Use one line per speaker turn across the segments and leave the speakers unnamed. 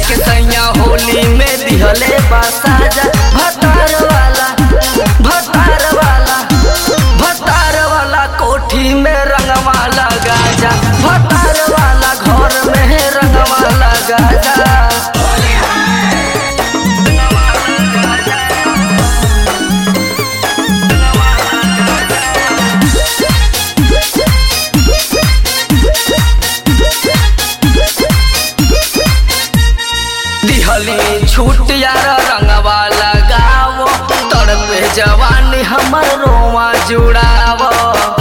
के सैया होली में दिहले बासाजा भतार वाला भतार वाला भतार वाला कोठी में रंगवाला गाजा भतार वाला घर में रंगवाला गाजा दिहली छूट यार रंगवा लगावो तड़पे जवानी हमर रोवा जुड़ावो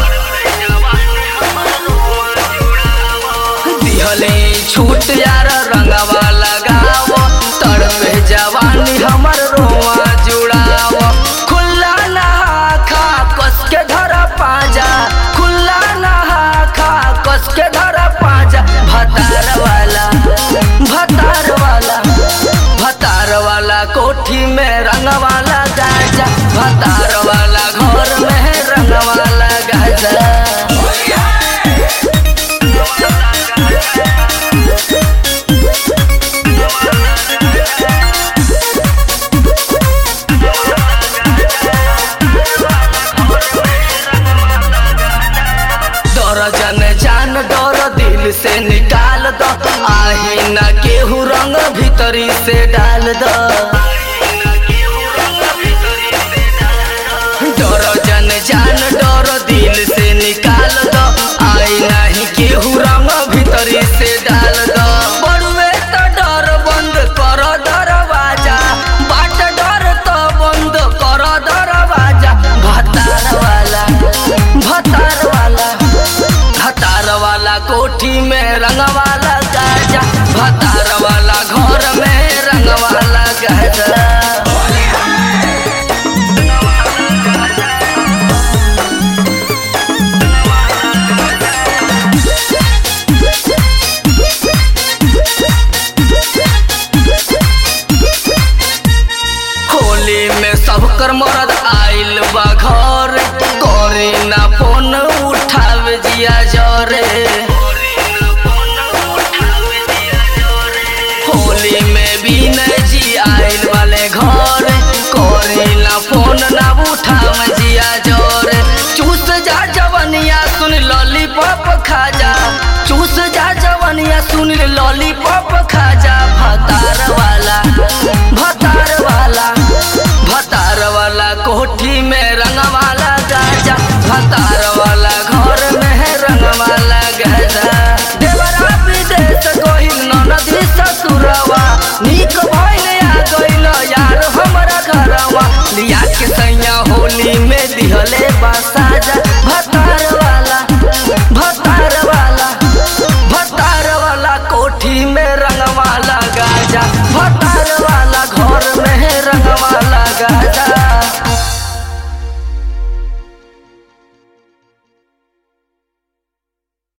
दिहली छूट यार रंगवा लगावो तड़पे जवानी हमर रोवा जुड़ावो खुला नहा खा कस के धर पाजा खुला नहा खा कस के धर पाजा भतार वाला भतार वाला भतार वाला कोठी में रंग वाला गाजा भतार वाला घर में रंग वाला गाजा दर्जन जान डर दिल से निकाल दो आही न केहू रंग भीतरी से डाल दो दर्जन जान डर दिल से निकाल दो आई नहीं केहू रंग भीतरी से डाल दो बड़ुए तो डर बंद कर दरवाजा बाट डर तो बंद कर दरवाजा भतार वाला भतार वाला भतार वाला कोठी में रंग वाला गाजा भतार वाला घर में रंग वाला गाजा होली में सबकर मरद आइल बा घर करे ना फोन उठावे जिया जरे होली में भी जी आइल वाले घर करे ना फोन ना उठावे जिया जरे चूस जा जवनिया सुन लॉलीपॉप खा जा चूस जा जवनिया सुन लॉलीपॉप खा जा भतार वाला भतार वाला भतार वाला कोठी